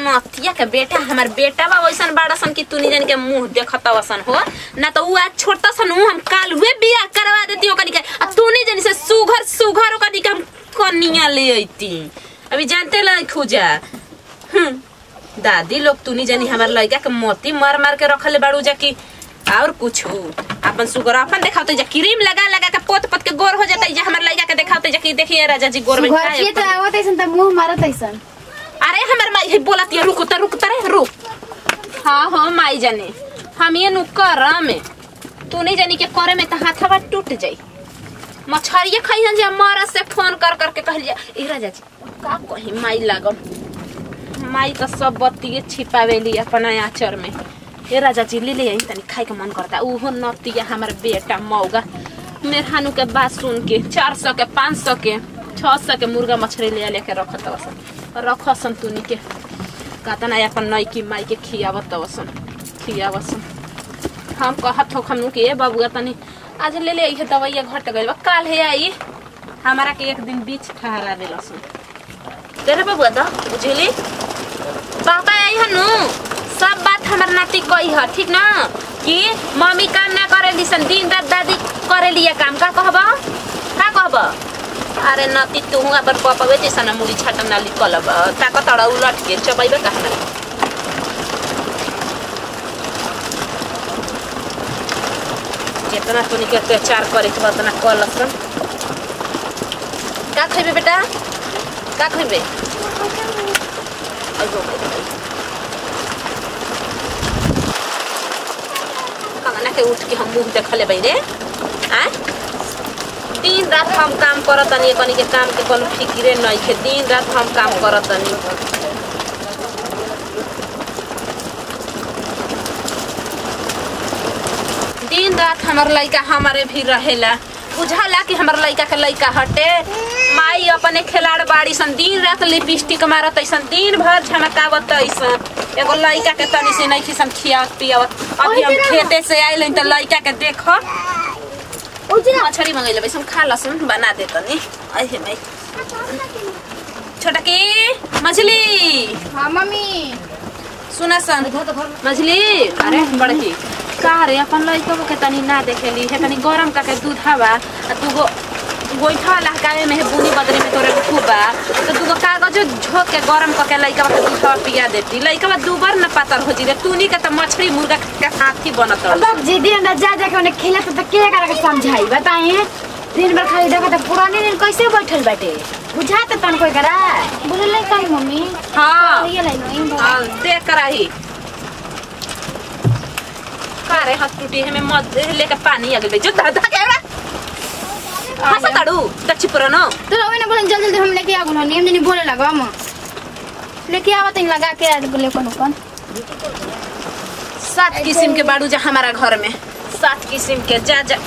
नथिया के बेटा हमार बेटा बा वैसन बाड़ा सन कि तू जन के मुंह देखत वसन हो ना तो उ आज छोटा सन हूँ हम काल हुए बियाह करवा देती ओकनी के आ तू नहीं जन से सुघर सुघर ओकनी के हम कनिया ले अइती अभी जानते ला खुजा हम्म, दादी लोग तू नहीं जानी हमार लड़का के मोती मार मार के रखले बाड़ू जा कि और कुछ अपन सुगर अपन देखाते जा क्रीम लगा लगा के पोत पोत के गोर हो जाता है हमार लड़का के देखाते जा कि देखिए राजा जी गोर में घर का है के तो आवत ऐसन त मुंह मारत ऐसन अरे हमार माई है बोलत है रुक त रुक त रे रुक हाँ हो माई जाने हम ये नु कर में तू नहीं जानी के करे में त हाथवा टूट जाई मछरिया खाई जा मारा से फोन कर कर के कहल जा ए राजा जी का कही माई लागल माई तो सब बत्ती छिपावेली अपना आचर में ए राजा जी ले ले आई तनी खाए के मन करता उहो नतिया हमार बेटा मौगा मेहरानू के बात सुन के चार सौ के पाँच सौ के छह सौ के मुर्गा मछली ले लेके रखत वसन रखसन तुनी के कहता ना अपन नई की माई के खियावत वसन खियावसन हम कहत हो हमनू के ए बबुआ तनी आज ले ले आई दवाइया घट गइल बा काल है आई हमारा के एक दिन बीच ठहरा देलसन तेरे बबुआ दा बुझली पापा आई हनु सब बात हमर नाती कही है ठीक ना कि मम्मी काम ना करे लिसन दिन रात दादी करे लिया काम का कहबा का कहबा अरे नाती तू हुआ पर पापा वे जैसा ना मुड़ी छाटम ना लिखल बा ताका तड़ा उलट के चबैबे कहा जितना तू के अत्याचार करे के बा उतना कल सन का खइबे बेटा का खइबे अइगो कंगना के उठ के हम मुंह देखले बाई रे आ दिन रात हम काम करत तनी कनी के काम के कोनो फिक्रे नहीं है दिन रात हम काम करत तनी दिन रात हमार लड़का हमारे भी रहेला बुझाला कि हमार लड़का के लड़का हटे माई अपने खिलाड़ बाड़ी सन दिन रात लिपस्टिक मारत ऐसन दिन भर झमकावत ऐसन एगो लड़का के तनी से नहीं खिसन खियावत पियावत अभी हम खेते से आइल तो लड़का के देख मछली मंगैले बैसम खा लसन बना दे तनी अहे माई छोटा की मछली हां मम्मी सुना सन मछली अरे बड़की का रे अपन लइका के तनी ना देखेली है तनी गरम का के दूध हवा आ तू गो गोइठा लहकावे में है बुनी बदरे में तोरे खूब बा तो तू गो कागज झोक के गरम करके लइका के दूध हवा पिया देती लइका दू बार न पातर हो जीरे तू नहीं के त मछली मुर्गा के साथी बनत रह अब जिदी अंडा जा जा के उन्हें खेला तो के करा के समझाई बताइए दिन भर खाली देखा तो पुराने दिन कैसे बैठल बाटे बुझा तो तन कोई करा बोले लाई काई मम्मी हां ये लाई लाई हां देख कराही का रे हाथ टूटी है में मत लेके पानी आ गई जो दादा के हंसा काड़ू दक्षी पुरानो तो रवे ना बोले जल्दी जल्दी हम लेके आ गुलो नियम जनी बोले लगा हम लेके आवत ही लगा के आ बोले कोन कोन सात किस्म के बाड़ू जा हमारा घर में सात किस्म के जा जा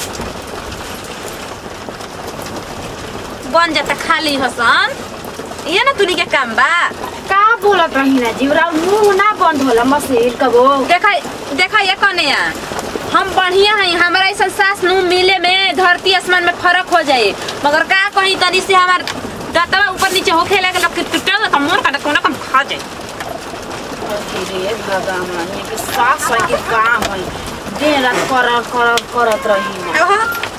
बन जाता खाली हसन ये ना तुनी के काम बा का बोलत रही ना जीवरा मुंह ना बंद होला मसीर कबो देखा देखा ये कने या हम बढ़िया हैं हमारा ऐसा सास नु मिले में धरती आसमान में फर्क हो जाए मगर का कहीं तनी से हमार दातवा ऊपर नीचे होखे लगे लग के टूटल त मोर का कोना कम खा जाए रे भगवान ये के सास है के काम है दिन रात कर कर करत रही ना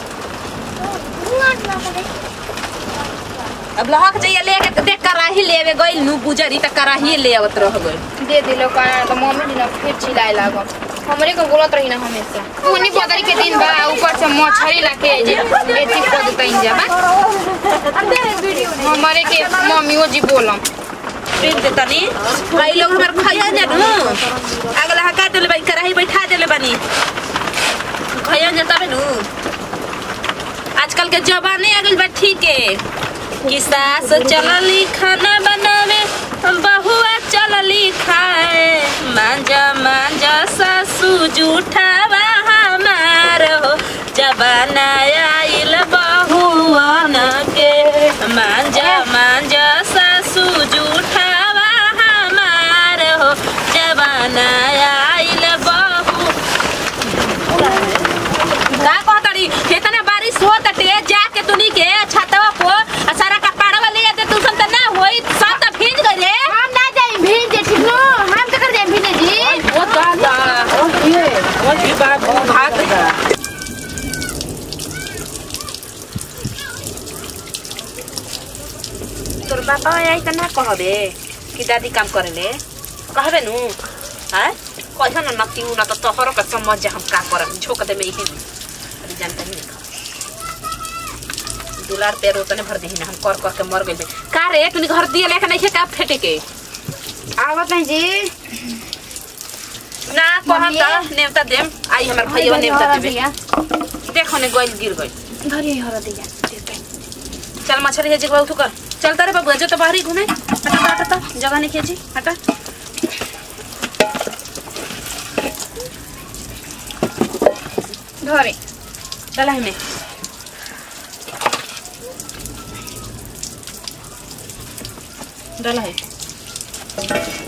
अब लहक जाइए लेके देख कराही लेवे गइल नु बुजरी त कराही ले आवत रह गइल दे दिलो का तो मम्मी जी ना फिर चिल्लाए लागो हमरे को बोलत रही ना हमेशा उन्हीं बदरी के दिन बा ऊपर से मछली लाके जे एती को देतइन जा बा हमारे के मम्मी वो जी बोलम प्रेम दे तनी भाई लोग हमार खैया जा नु अगला हका देले बाई कराही बैठा देले बानी खैया जा तबे नु आजकल के जवानी आ गइल बा ठीक है कि सास चलली खाना बनावे बहुआ चलली खाए मांजा मांजा सासू जूठावा हमार हो जबाना आइल बहुआन के मांजा मांजा सासू जूठावा हमार हो जबाना आइल बहु का कहतड़ी इतना बारिश हो तटे जाके तुनी के छतवा को आ सारा कपड़वा ले आते तू सन त ना होई सब त भीज गइले हम ना जाई भीड़ जेठी पापा आई त ना कहबे कि दादी काम करेले कहबे नु हैं कहियो न नती उ न त तोहरो के समझ जा हम का करब झोक दे में ही अरे जानता नहीं देखा दुलार पैर उतने भर देही ना हम कर कर के मर गइल का रे तूने घर दिए लेके नहीं का फेटे के आवत नहीं जी ना कहम मम्मी? त नेवता देम आई हमर भैया नेवता देबे देखो ने गोइल गिर गइल धरी हर दिया चल मछली है जिगवा उठू कर चल तारे बाबू जो तो बाहर ही घूमे हटा हटा हटा जगह नहीं खींची हटा धरे चला है में डाला है